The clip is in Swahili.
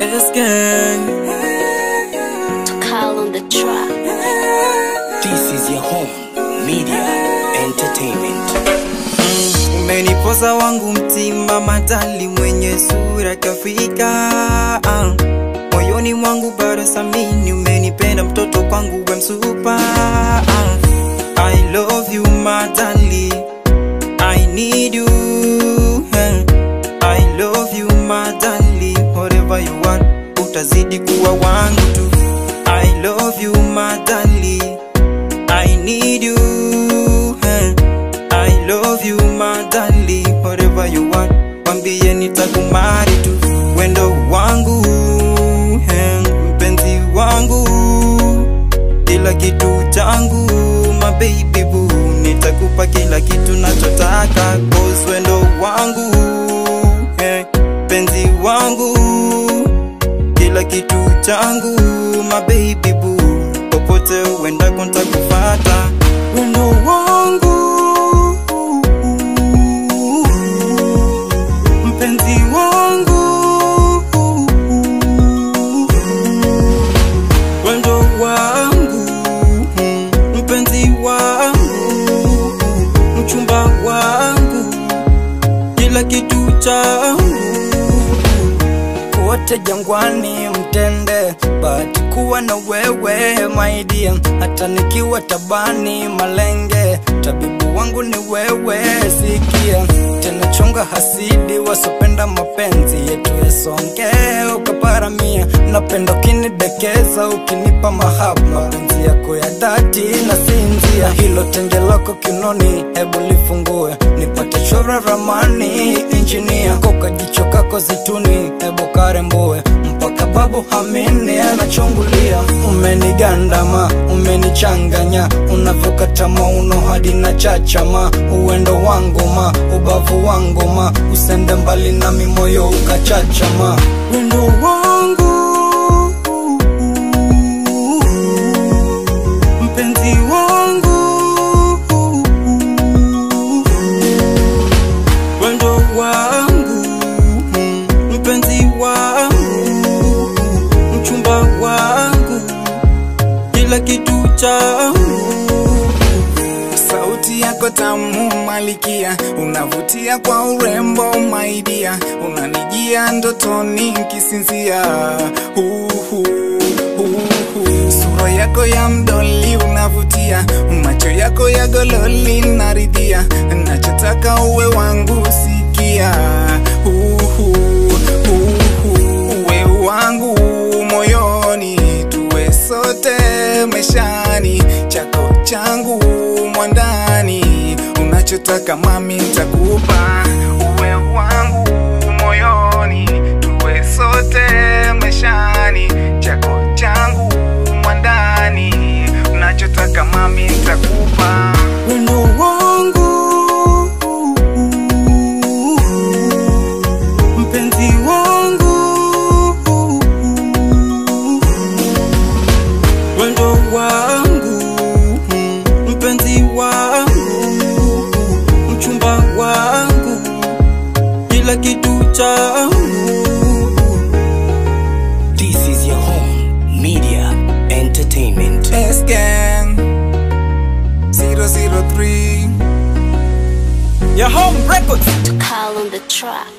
S gang. to call on the track. This is your home media entertainment. Umenipoza wangu mtima madali mwenye sura kafika ah. Moyoni mwangu bado samini umenipenda mtoto kwangu we msupa ah. I love you madali I need you eh. I love you madali whatever you want utazidi kuwa wangu tu I love you madali I need you eh. I love you madali whatever you want wambie nitakumari tu wendo wangu eh, mpenzi wangu kila kitu changu my baby boo nitakupa kila kitu nachotaka cause wendo wangu eh, mpenzi wangu kila kitu changu my baby boo popote uendako ntakufata wendo wangu mpenzi wangu wendo wangu mpenzi wangu mchumba wangu kila kitu changu wote jangwani mtende bahati kuwa na wewe maidia hata nikiwa tabani malenge tabibu wangu ni wewe sikia tena chunga hasidi wasopenda mapenzi yetu yasonge ukaparamia napenda ukinidekeza ukinipa mahaba mapenzi yako ya dhati na sinzia hilo tenge lako kinoni hebu lifungue nipate chora ramani injinia koka jicho kako zituni hebu karembue mpaka babu hamini anachungulia umenigandama umenichanganya unavyokata mauno hadi na chachama uwendo wangu ma ubavu wangu ma usende mbali nami moyo ukachachama wendo wangu mpenzi wangu wendo wangu mpenzi wangu mchumba wangu kila kitu changu Sauti yako tamu malikia, unavutia kwa urembo maidia, unanijia ndotoni kisinzia. Uhu, uhu. Sura yako ya mdoli unavutia, macho yako ya gololi naridhia, nachotaka uwe wangu sikia. Uhu, uhu. Uwe wangu moyoni, tuwe sote meshani, chako changu mwandani, unachotaka mami nitakupa. Uwe wangu moyoni, tuwe sote meshani, chako changu mwandani, unachotaka mami nitakupa. wendo wangu mpenzi wangu wendo wangu mpenzi wangu mchumba wangu kila kitu changu This is your home media entertainment. S Gang 003 your home records To call on the track.